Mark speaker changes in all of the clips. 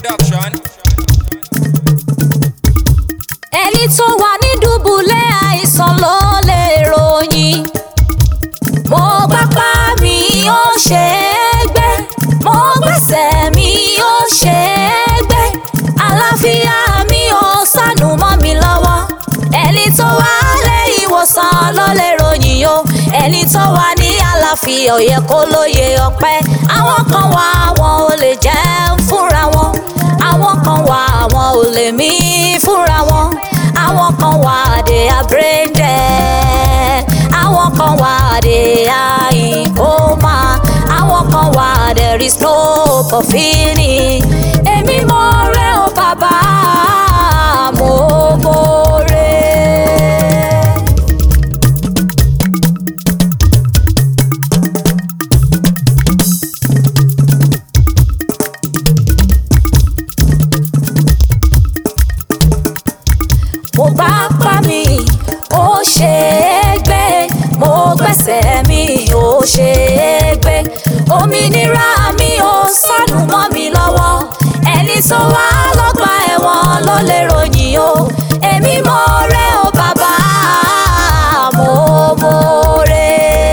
Speaker 1: Production.
Speaker 2: ẹni tó wà ní dùbúlẹ̀ àìsàn ló lè ròyìn. mo gbápá mi ó ṣe é gbé mo gbẹ́sẹ̀ mi ó ṣe é gbé àlàáfíà mi ò sànù mọ́ mi lọ́wọ́. ẹni tó wà lé ìwòsàn ló lè ròyìn o ẹni tó wà ní àlàáfíà ò yẹ kó lóye ọpẹ́ àwọn kan wà wọn ò lè jẹun fúnra wọn àwọn kan wà wọn ò lè mí fúnra wọn àwọn kan wà dé brain dead àwọn kan wà dé àìkómà àwọn kan wà there is no fulfilling èmi mọ̀ rẹ o bàbá mo mọ̀ rẹ. mo bá pa mi ó ṣe é gbé mo gbẹ́sẹ̀ mi ó ṣe é gbé òmìnira mi ò sọnù mọ́ mi lọ́wọ́ ẹni tó wà lọ́gbà ẹ̀wọ̀n ló lè ròyìn o èmi mọ̀ rẹ o bàbá mo mọ̀ rẹ.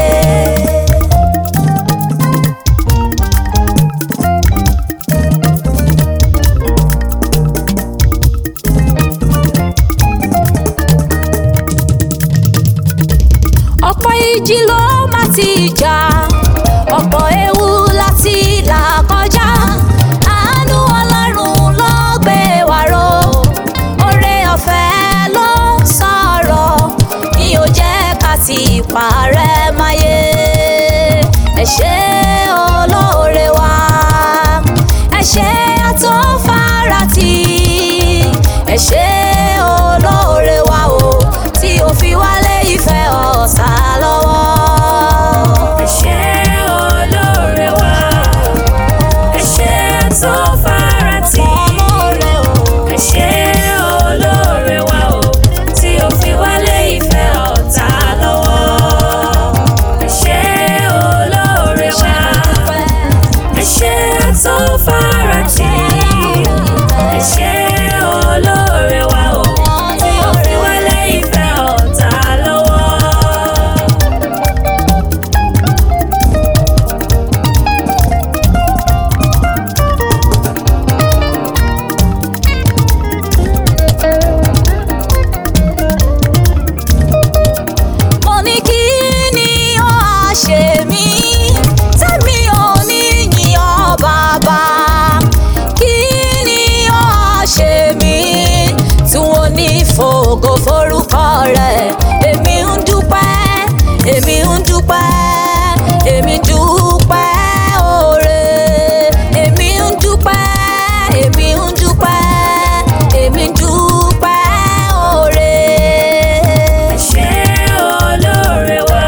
Speaker 2: ọ̀pọ̀ ìjì ló má ti jà ọ̀pọ̀ ewu láti là kọjá àánú ọlọ́run ló gbé wa ró oore ọ̀fẹ́ ló ń sọ̀rọ̀ ní ò jẹ́ ká ti parẹ́ máyé ẹ ṣé olóore wa ẹ ṣé àtọ́farasí ẹ ṣé olóore wa o tí o fi wálé ìfẹ́ ọ̀tá lọ́wọ́.
Speaker 3: Ẹ ṣé olóore wa, ẹ ṣé tó farati. Ẹ ṣé olóore wa o, tí o fi wálé ìfẹ́ ọ̀tá lọ́wọ́. Ẹ ṣé olóore wa, ẹ ṣé tó farati. Ẹ ṣé olóore wa o, tí o fi wálé ìfẹ́ ọ̀tá lọ́wọ́.
Speaker 2: mo ní kí ni ó á ṣe mí tẹ́mi ò ní yìn ọ́ bàbá kí ni ó á ṣe mí tí wọ́n ní fògo forúkọ rẹ̀ èmi ń dúpẹ́ èmi ń dúpẹ́ èmi dúpẹ́ oore èmi ń dúpẹ́ èmi ń dúpẹ́ èmi dúpẹ́ oore.
Speaker 3: Ẹ ṣé olóore wa,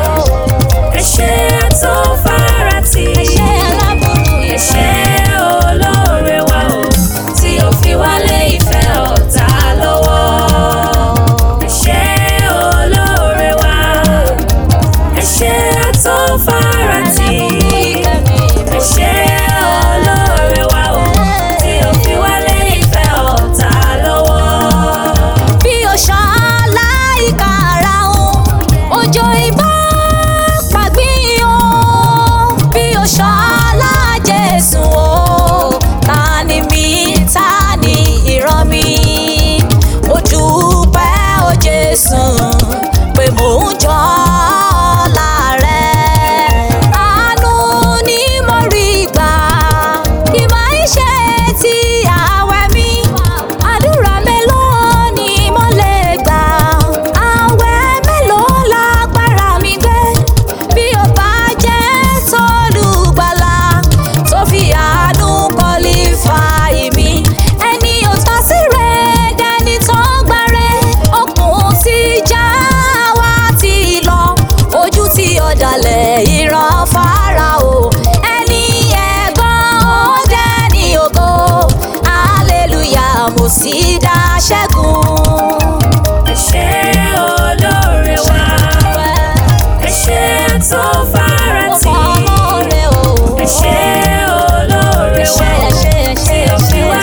Speaker 3: ẹ ṣé tó farati.
Speaker 2: ṣé aláboyún
Speaker 3: Ẹ ṣé olóore wa o, tí o fi wálé ìfẹ́ ọ̀tá lọ́wọ́. Ẹ ṣé olóore wa, ẹ ṣé tó farati. Ẹ ṣé olóore wa o, tí o fi wálé ìfẹ́ ọ̀tá lọ́wọ́.
Speaker 2: bí o ṣàlàyé ara òun òjò ìbá pàgbín o bí o ṣàlà Jésù o ta ni mí ta ni ìran mi mo dúpẹ́ o Jésù pé mò ń jọ ọ́ láàrẹ̀ àánú ni mo rí gbà kí máa ń ṣe ti àwẹ̀ mi àdúrà mélòó ni mo lè gbà àwẹ̀ mélòó lágbára mi gbé bí ó bá jẹ́ tólùgbàlà tó fi àánú qualify mi ẹni ò tọ́ sí rẹ̀ dẹni tó ń gbàrẹ́ okùn ti já wa ti lọ ojú tí ọ̀dàlẹ̀ ìran Fáráò ẹni ẹ̀gbọ́n ó dẹ́ni ògo hallelujah mo sì dá ṣẹ́gun.
Speaker 3: Ẹ ṣé olóore wa, ẹ ṣé tó farati. Ẹ ṣé olóore wa, tí o fi wá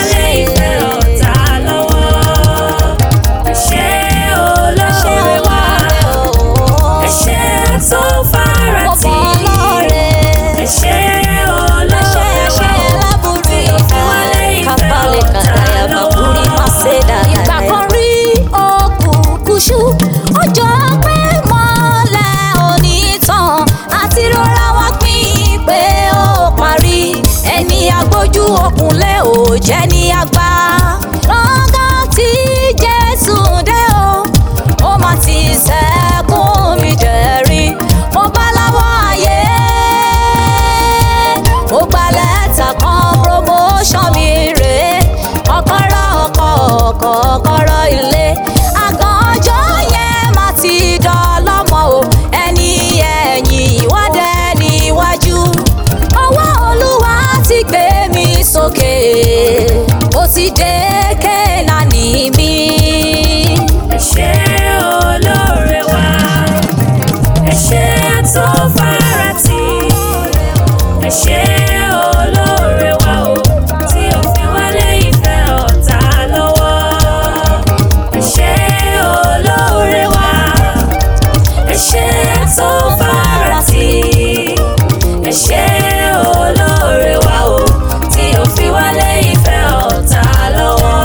Speaker 2: kọ́kọ́rọ́ ilé àgàn ọjọ́ yẹn má ti dọ́lọ́mọ o ẹni ẹ̀yìn ìwádẹ́ níwájú ọwọ́ olúwa ti gbé mi sókè ó ti dé kéènánì mi.
Speaker 3: ẹ ṣé olóore wa ẹ ṣé tó farati ẹ ṣé olóore wa o tí o fi wálé ìfẹ́ ọ̀tá lọ́wọ́ ẹ ṣé olóore wa ẹ ṣé tó farati ẹ ṣé olóore wa o tí o fi wálé ìfẹ́ ọ̀tá lọ́wọ́.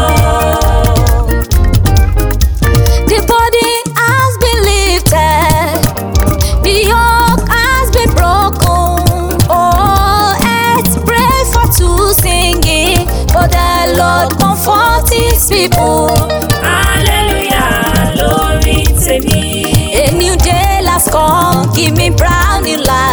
Speaker 2: The burden has been lifted, the yoke has been broken. Oh, let's pray for two singing, for the Lord comfort His people.
Speaker 3: Hallelujah lórí tèmi.
Speaker 2: A new day has come, give me brand new life.